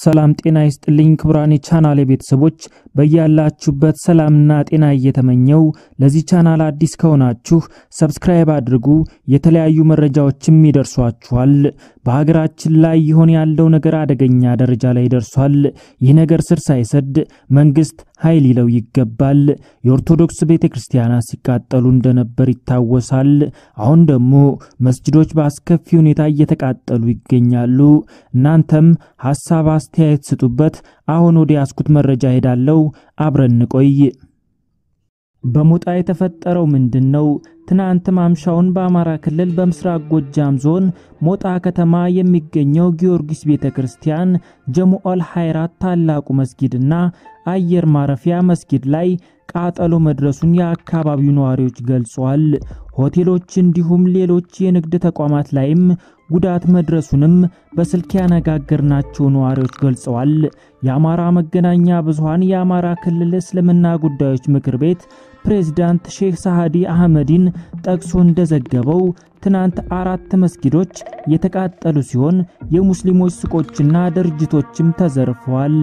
ሰላም ጤና ይስጥልኝ ክቡራን የቻናል ቤተሰቦች በያላችሁበት ሰላምና ጤና እየተመኘው ለዚህ ቻናል አዲስ ከሆናችሁ ሰብስክራይብ አድርጉ። የተለያዩ መረጃዎችም ይደርሷችኋል። በሀገራችን ላይ ይሆን ያለው ነገር አደገኛ ደረጃ ላይ ደርሷል። ይህ ነገር ስር ሳይሰድ መንግስት ኃይል ይለው ይገባል። የኦርቶዶክስ ቤተ ክርስቲያናት ሲቃጠሉ እንደነበር ይታወሳል። አሁን ደግሞ መስጅዶች በአስከፊ ሁኔታ እየተቃጠሉ ይገኛሉ። እናንተም ሐሳብ አስተያየት ስጡበት። አሁን ወደ ያስኩት መረጃ ሄዳለው። አብረን እንቆይ። በሞጣ የተፈጠረው ምንድን ነው? ትናንት ማምሻውን በአማራ ክልል በምስራቅ ጎጃም ዞን ሞጣ ከተማ የሚገኘው ጊዮርጊስ ቤተ ክርስቲያን ጀሙኦል ሐይራት ታላቁ መስጊድና አየር ማረፊያ መስጊድ ላይ ቃጠሎ መድረሱን የአካባቢው ነዋሪዎች ገልጸዋል። ሆቴሎች እንዲሁም ሌሎች የንግድ ተቋማት ላይም ጉዳት መድረሱንም በስልክ ያነጋገርናቸው ነዋሪዎች ገልጸዋል። የአማራ መገናኛ ብዙሃን የአማራ ክልል እስልምና ጉዳዮች ምክር ቤት ፕሬዝዳንት ሼክ ሳሃዲ አህመዲን ጠቅሶ እንደዘገበው ትናንት አራት መስጊዶች የተቃጠሉ ሲሆን የሙስሊሞች ሱቆችና ድርጅቶችም ተዘርፈዋል።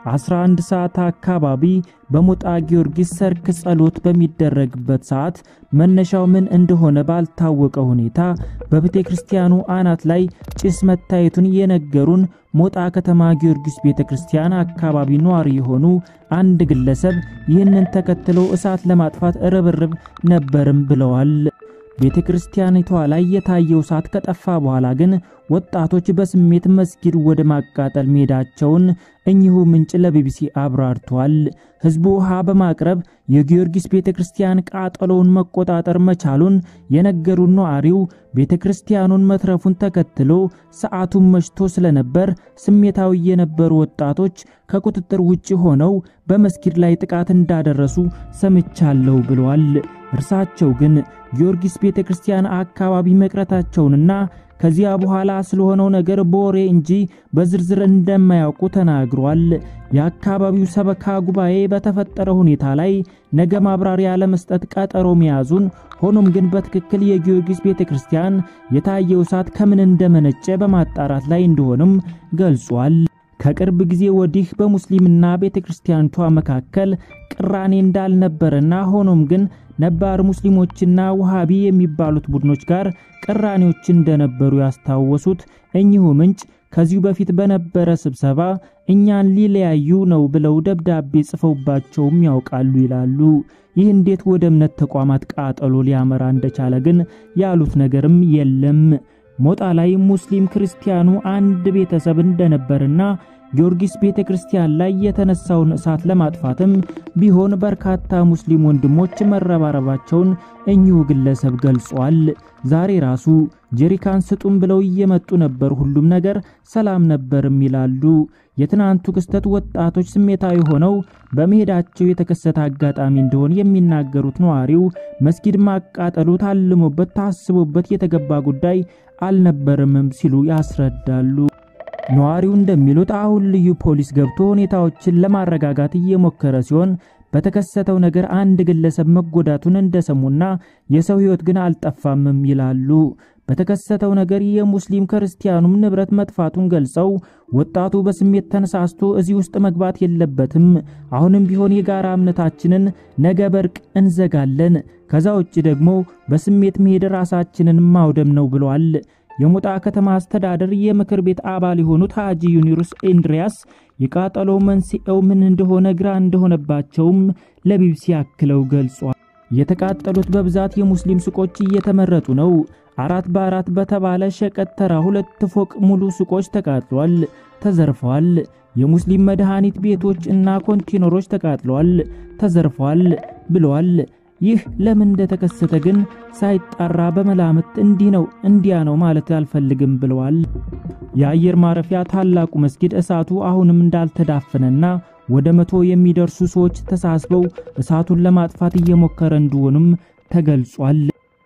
11 ሰዓት አካባቢ በሞጣ ጊዮርጊስ ሰርክ ጸሎት በሚደረግበት ሰዓት መነሻው ምን እንደሆነ ባልታወቀ ሁኔታ በቤተ ክርስቲያኑ አናት ላይ ጭስ መታየቱን የነገሩን ሞጣ ከተማ ጊዮርጊስ ቤተ ክርስቲያን አካባቢ ነዋሪ የሆኑ አንድ ግለሰብ ይህንን ተከትሎ እሳት ለማጥፋት ርብርብ ነበርም ብለዋል። ቤተ ክርስቲያኒቷ ላይ የታየው እሳት ከጠፋ በኋላ ግን ወጣቶች በስሜት መስጊድ ወደ ማቃጠል መሄዳቸውን እኚሁ ምንጭ ለቢቢሲ አብራርተዋል። ሕዝቡ ውሃ በማቅረብ የጊዮርጊስ ቤተ ክርስቲያን ቃጠሎውን መቆጣጠር መቻሉን የነገሩን ነዋሪው ቤተ ክርስቲያኑን መትረፉን ተከትሎ ሰዓቱን መሽቶ ስለነበር ስሜታዊ የነበሩ ወጣቶች ከቁጥጥር ውጭ ሆነው በመስጊድ ላይ ጥቃት እንዳደረሱ ሰምቻለሁ ብለዋል። እርሳቸው ግን ጊዮርጊስ ቤተ ክርስቲያን አካባቢ መቅረታቸውንና ከዚያ በኋላ ስለሆነው ነገር በወሬ እንጂ በዝርዝር እንደማያውቁ ተናግሯል። የአካባቢው ሰበካ ጉባኤ በተፈጠረ ሁኔታ ላይ ነገ ማብራሪያ ለመስጠት ቀጠሮ መያዙን፣ ሆኖም ግን በትክክል የጊዮርጊስ ቤተ ክርስቲያን የታየው እሳት ከምን እንደመነጨ በማጣራት ላይ እንደሆንም ገልጿል። ከቅርብ ጊዜ ወዲህ በሙስሊምና ቤተ ክርስቲያኒቷ መካከል ቅራኔ እንዳልነበረና ሆኖም ግን ነባር ሙስሊሞችና ውሃቢ የሚባሉት ቡድኖች ጋር ቅራኔዎች እንደነበሩ ያስታወሱት እኚሁ ምንጭ ከዚሁ በፊት በነበረ ስብሰባ እኛን ሊለያዩ ነው ብለው ደብዳቤ ጽፈውባቸውም ያውቃሉ ይላሉ። ይህ እንዴት ወደ እምነት ተቋማት ቃጠሎ ሊያመራ እንደቻለ ግን ያሉት ነገርም የለም። ሞጣ ላይ ሙስሊም ክርስቲያኑ አንድ ቤተሰብ እንደነበርና ጊዮርጊስ ቤተ ክርስቲያን ላይ የተነሳውን እሳት ለማጥፋትም ቢሆን በርካታ ሙስሊም ወንድሞች መረባረባቸውን እኚሁ ግለሰብ ገልጿል። ዛሬ ራሱ ጀሪካን ስጡም ብለው እየመጡ ነበር፣ ሁሉም ነገር ሰላም ነበርም ይላሉ። የትናንቱ ክስተት ወጣቶች ስሜታዊ ሆነው በመሄዳቸው የተከሰተ አጋጣሚ እንደሆነ የሚናገሩት ነዋሪው መስጊድ ማቃጠሉ ታልሞበት ታስቦበት የተገባ ጉዳይ አልነበረምም ሲሉ ያስረዳሉ። ነዋሪው እንደሚሉት አሁን ልዩ ፖሊስ ገብቶ ሁኔታዎችን ለማረጋጋት እየሞከረ ሲሆን በተከሰተው ነገር አንድ ግለሰብ መጎዳቱን እንደሰሙና የሰው ሕይወት ግን አልጠፋምም ይላሉ። በተከሰተው ነገር የሙስሊም ክርስቲያኑም ንብረት መጥፋቱን ገልጸው ወጣቱ በስሜት ተነሳስቶ እዚህ ውስጥ መግባት የለበትም፣ አሁንም ቢሆን የጋራ እምነታችንን ነገ በርቅ እንዘጋለን፣ ከዛ ውጭ ደግሞ በስሜት መሄድ ራሳችንን ማውደም ነው ብለዋል። የሞጣ ከተማ አስተዳደር የምክር ቤት አባል የሆኑት ሐጂ ዩኒሩስ ኢንድሪያስ የቃጠሎ መንስኤው ምን እንደሆነ ግራ እንደሆነባቸውም ለቢቢሲ አክለው ገልጿል። የተቃጠሉት በብዛት የሙስሊም ሱቆች እየተመረጡ ነው። አራት በአራት በተባለ ሸቀጥ ተራ ሁለት ፎቅ ሙሉ ሱቆች ተቃጥሏል፣ ተዘርፈዋል። የሙስሊም መድኃኒት ቤቶች እና ኮንቴነሮች ተቃጥለዋል፣ ተዘርፈዋል ብለዋል። ይህ ለምን እንደተከሰተ ግን ሳይጣራ በመላምት እንዲህ ነው እንዲያ ነው ማለት አልፈልግም ብለዋል። የአየር ማረፊያ ታላቁ መስጊድ እሳቱ አሁንም እንዳልተዳፈነና ወደ መቶ የሚደርሱ ሰዎች ተሳስበው እሳቱን ለማጥፋት እየሞከረ እንደሆኑም ተገልጿል።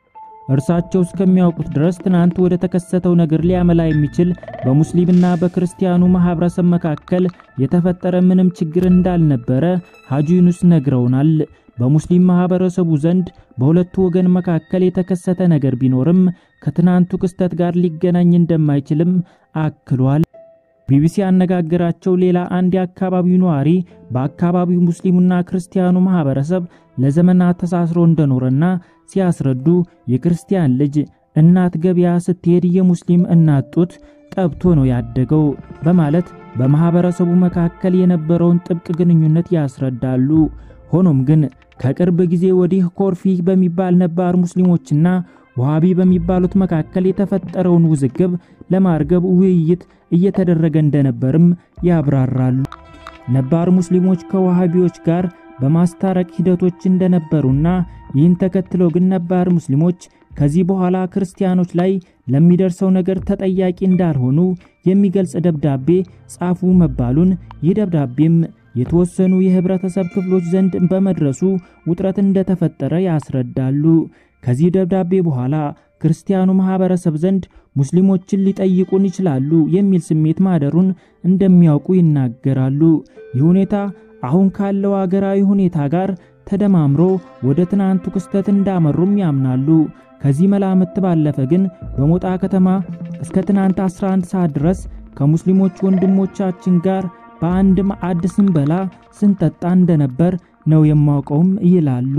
እርሳቸው እስከሚያውቁት ድረስ ትናንት ወደ ተከሰተው ነገር ሊያመላ የሚችል በሙስሊምና በክርስቲያኑ ማህበረሰብ መካከል የተፈጠረ ምንም ችግር እንዳልነበረ ሐጂ ዩኑስ ነግረውናል። በሙስሊም ማህበረሰቡ ዘንድ በሁለቱ ወገን መካከል የተከሰተ ነገር ቢኖርም ከትናንቱ ክስተት ጋር ሊገናኝ እንደማይችልም አክሏል። ቢቢሲ ያነጋገራቸው ሌላ አንድ የአካባቢው ነዋሪ በአካባቢው ሙስሊሙና ክርስቲያኑ ማህበረሰብ ለዘመናት ተሳስሮ እንደኖረና ሲያስረዱ የክርስቲያን ልጅ እናት ገበያ ስትሄድ የሙስሊም እናት ጡት ጠብቶ ነው ያደገው በማለት በማህበረሰቡ መካከል የነበረውን ጥብቅ ግንኙነት ያስረዳሉ። ሆኖም ግን ከቅርብ ጊዜ ወዲህ ኮርፊ በሚባል ነባር ሙስሊሞችና ዋሃቢ በሚባሉት መካከል የተፈጠረውን ውዝግብ ለማርገብ ውይይት እየተደረገ እንደነበርም ያብራራሉ። ነባር ሙስሊሞች ከዋሃቢዎች ጋር በማስታረቅ ሂደቶች እንደነበሩና ይህን ተከትሎ ግን ነባር ሙስሊሞች ከዚህ በኋላ ክርስቲያኖች ላይ ለሚደርሰው ነገር ተጠያቂ እንዳልሆኑ የሚገልጽ ደብዳቤ ጻፉ መባሉን ይህ ደብዳቤም የተወሰኑ የህብረተሰብ ክፍሎች ዘንድ በመድረሱ ውጥረት እንደተፈጠረ ያስረዳሉ። ከዚህ ደብዳቤ በኋላ ክርስቲያኑ ማህበረሰብ ዘንድ ሙስሊሞችን ሊጠይቁን ይችላሉ የሚል ስሜት ማደሩን እንደሚያውቁ ይናገራሉ። ይህ ሁኔታ አሁን ካለው አገራዊ ሁኔታ ጋር ተደማምሮ ወደ ትናንቱ ክስተት እንዳመሩም ያምናሉ። ከዚህ መላምት ባለፈ ግን በሞጣ ከተማ እስከ ትናንት 11 ሰዓት ድረስ ከሙስሊሞች ወንድሞቻችን ጋር በአንድ ማዕድ ስንበላ ስንጠጣ እንደነበር ነው የማውቀውም ይላሉ።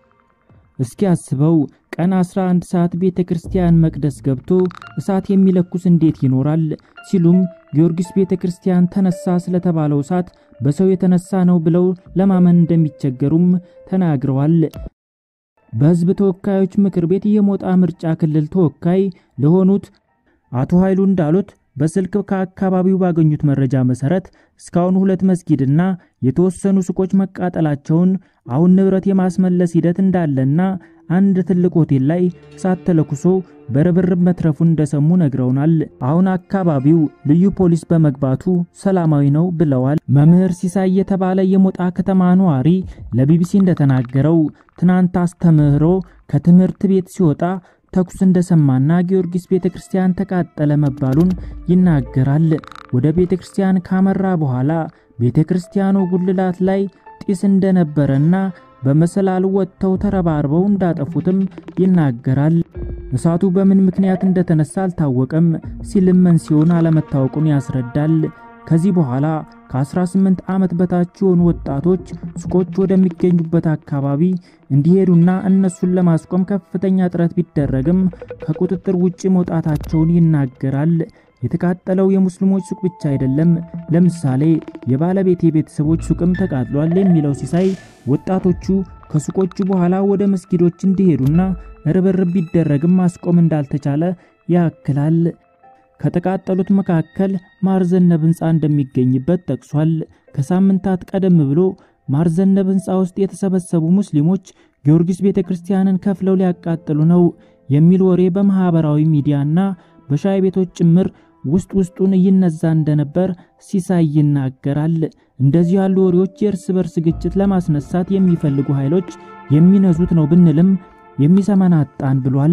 እስኪ አስበው ቀን 11 ሰዓት ቤተ ክርስቲያን መቅደስ ገብቶ እሳት የሚለኩስ እንዴት ይኖራል? ሲሉም ጊዮርጊስ ቤተ ክርስቲያን ተነሳ ስለተባለው እሳት በሰው የተነሳ ነው ብለው ለማመን እንደሚቸገሩም ተናግረዋል። በሕዝብ ተወካዮች ምክር ቤት የሞጣ ምርጫ ክልል ተወካይ ለሆኑት አቶ ኃይሉ እንዳሉት በስልክ ከአካባቢው ባገኙት መረጃ መሰረት እስካሁን ሁለት መስጊድና የተወሰኑ ሱቆች መቃጠላቸውን፣ አሁን ንብረት የማስመለስ ሂደት እንዳለና አንድ ትልቅ ሆቴል ላይ እሳት ተለኩሶ በርብርብ መትረፉን እንደሰሙ ነግረውናል። አሁን አካባቢው ልዩ ፖሊስ በመግባቱ ሰላማዊ ነው ብለዋል። መምህር ሲሳይ የተባለ የሞጣ ከተማ ነዋሪ ለቢቢሲ እንደተናገረው ትናንት አስተምህሮ ከትምህርት ቤት ሲወጣ ተኩስ እንደሰማና ጊዮርጊስ ቤተ ክርስቲያን ተቃጠለ መባሉን ይናገራል። ወደ ቤተ ክርስቲያን ካመራ በኋላ ቤተ ክርስቲያኑ ጉልላት ላይ ጢስ እንደነበረና በመሰላል ወጥተው ተረባርበው እንዳጠፉትም ይናገራል። እሳቱ በምን ምክንያት እንደተነሳ አልታወቀም ሲልም መንስኤውን አለመታወቁን ያስረዳል። ከዚህ በኋላ ከ18 ዓመት በታች የሆኑ ወጣቶች ሱቆች ወደሚገኙበት አካባቢ እንዲሄዱና እነሱን ለማስቆም ከፍተኛ ጥረት ቢደረግም ከቁጥጥር ውጭ መውጣታቸውን ይናገራል። የተቃጠለው የሙስሊሞች ሱቅ ብቻ አይደለም። ለምሳሌ የባለቤቴ ቤተሰቦች ሱቅም ተቃጥሏል የሚለው ሲሳይ ወጣቶቹ ከሱቆቹ በኋላ ወደ መስጊዶች እንዲሄዱና ርብርብ ቢደረግም ማስቆም እንዳልተቻለ ያክላል። ከተቃጠሉት መካከል ማርዘነብ ሕንፃ እንደሚገኝበት ጠቅሷል። ከሳምንታት ቀደም ብሎ ማርዘነብ ሕንፃ ውስጥ የተሰበሰቡ ሙስሊሞች ጊዮርጊስ ቤተ ክርስቲያንን ከፍለው ሊያቃጥሉ ነው የሚል ወሬ በማኅበራዊ ሚዲያና በሻይ ቤቶች ጭምር ውስጥ ውስጡን ይነዛ እንደነበር ሲሳይ ይናገራል። እንደዚህ ያሉ ወሬዎች የእርስ በርስ ግጭት ለማስነሳት የሚፈልጉ ኃይሎች የሚነዙት ነው ብንልም የሚሰማን አጣን ብሏል።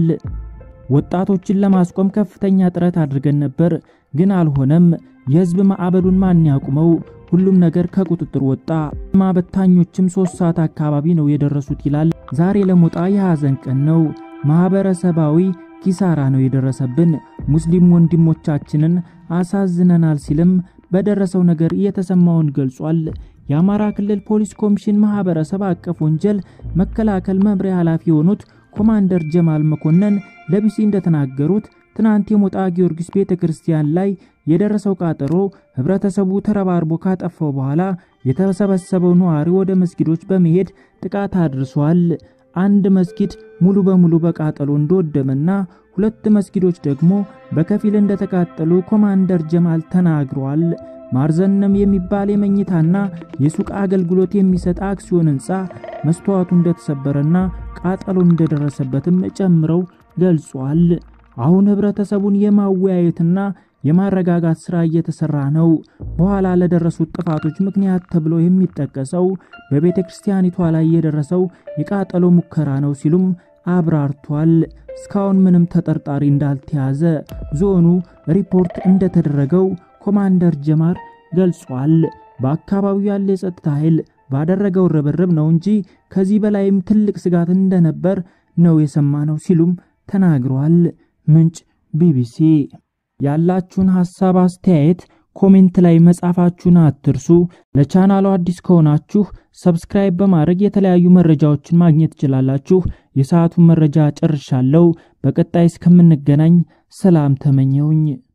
ወጣቶችን ለማስቆም ከፍተኛ ጥረት አድርገን ነበር፣ ግን አልሆነም። የህዝብ ማዕበሉን ማን ያቁመው? ሁሉም ነገር ከቁጥጥር ወጣ። ማበታኞችም ሶስት ሰዓት አካባቢ ነው የደረሱት ይላል። ዛሬ ለሞጣ የሐዘን ቀን ነው። ማህበረሰባዊ ኪሳራ ነው የደረሰብን። ሙስሊም ወንድሞቻችንን አሳዝነናል ሲልም በደረሰው ነገር የተሰማውን ገልጿል። የአማራ ክልል ፖሊስ ኮሚሽን ማህበረሰብ አቀፍ ወንጀል መከላከል መምሪያ ኃላፊ የሆኑት ኮማንደር ጀማል መኮንን ለቢሲ እንደተናገሩት ትናንት የሞጣ ጊዮርጊስ ቤተ ክርስቲያን ላይ የደረሰው ቃጠሎ ህብረተሰቡ ተረባርቦ ካጠፋው በኋላ የተሰበሰበው ነዋሪ ወደ መስጊዶች በመሄድ ጥቃት አድርሷል። አንድ መስጊድ ሙሉ በሙሉ በቃጠሎ እንደወደመና ሁለት መስጊዶች ደግሞ በከፊል እንደተቃጠሉ ኮማንደር ጀማል ተናግረዋል። ማርዘነም የሚባል የመኝታና የሱቅ አገልግሎት የሚሰጥ አክሲዮን ህንፃ መስተዋቱ እንደተሰበረና ቃጠሎ እንደደረሰበትም ጨምረው ገልጿል። አሁን ህብረተሰቡን የማወያየትና የማረጋጋት ሥራ እየተሰራ ነው። በኋላ ለደረሱት ጥፋቶች ምክንያት ተብሎ የሚጠቀሰው በቤተ ክርስቲያኒቷ ላይ የደረሰው የቃጠሎ ሙከራ ነው ሲሉም አብራርቷል። እስካሁን ምንም ተጠርጣሪ እንዳልተያዘ ዞኑ ሪፖርት እንደተደረገው ኮማንደር ጀማር ገልጿል። በአካባቢው ያለ የጸጥታ ኃይል ባደረገው ርብርብ ነው እንጂ ከዚህ በላይም ትልቅ ስጋት እንደነበር ነው የሰማነው ሲሉም ተናግረዋል። ምንጭ ቢቢሲ። ያላችሁን ሐሳብ አስተያየት ኮሜንት ላይ መጻፋችሁን አትርሱ። ለቻናሉ አዲስ ከሆናችሁ ሰብስክራይብ በማድረግ የተለያዩ መረጃዎችን ማግኘት ትችላላችሁ። የሰዓቱን መረጃ ጨርሻለሁ። በቀጣይ እስከምንገናኝ ሰላም ተመኘውኝ።